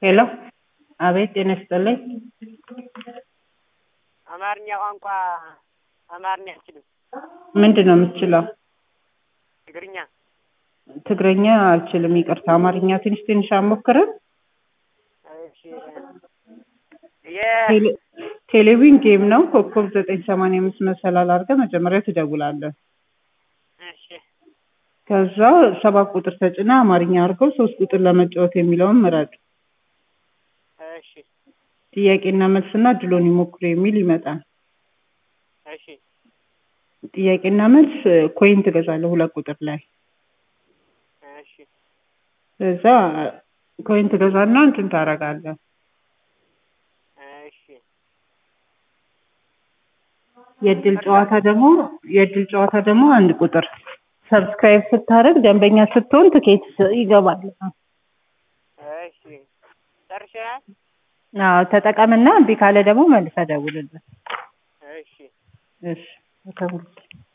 ሄሎ አቤት ጤና ይስጥልኝ አማርኛ ቋንቋ አማርኛ አልችልም። ምንድን ነው የምትችለው ትግርኛ ትግረኛ አልችልም ይቅርታ አማርኛ ትንሽ ትንሽ አሞክርም እሺ የ ቴሌ- ቴሌቪዥን ጌም ነው ኮከብ ዘጠኝ ሰማንያ አምስት መሰላል አድርገህ መጀመሪያ ትደውላለህ እሺ ከዛ ሰባት ቁጥር ተጭና አማርኛ አድርገው ሶስት ቁጥር ለመጫወት የሚለውን ምረጥ እሺ ጥያቄና መልስና ድሎን ይሞክሩ የሚል ይመጣል እሺ ጥያቄና መልስ ኮይን ትገዛለህ ሁለት ቁጥር ላይ እሺ ከዛ ኮይን ትገዛና እንትን ታደርጋለህ እሺ የእድል ጨዋታ ደግሞ የእድል ጨዋታ ደግሞ አንድ ቁጥር ሰብስክራይብ ስታደርግ ደንበኛ ስትሆን ትኬት ይገባል እሺ ጨርሰናል። አዎ ተጠቀምና እምቢ ካለ ደግሞ መልሰህ ደውልልን እሺ እሺ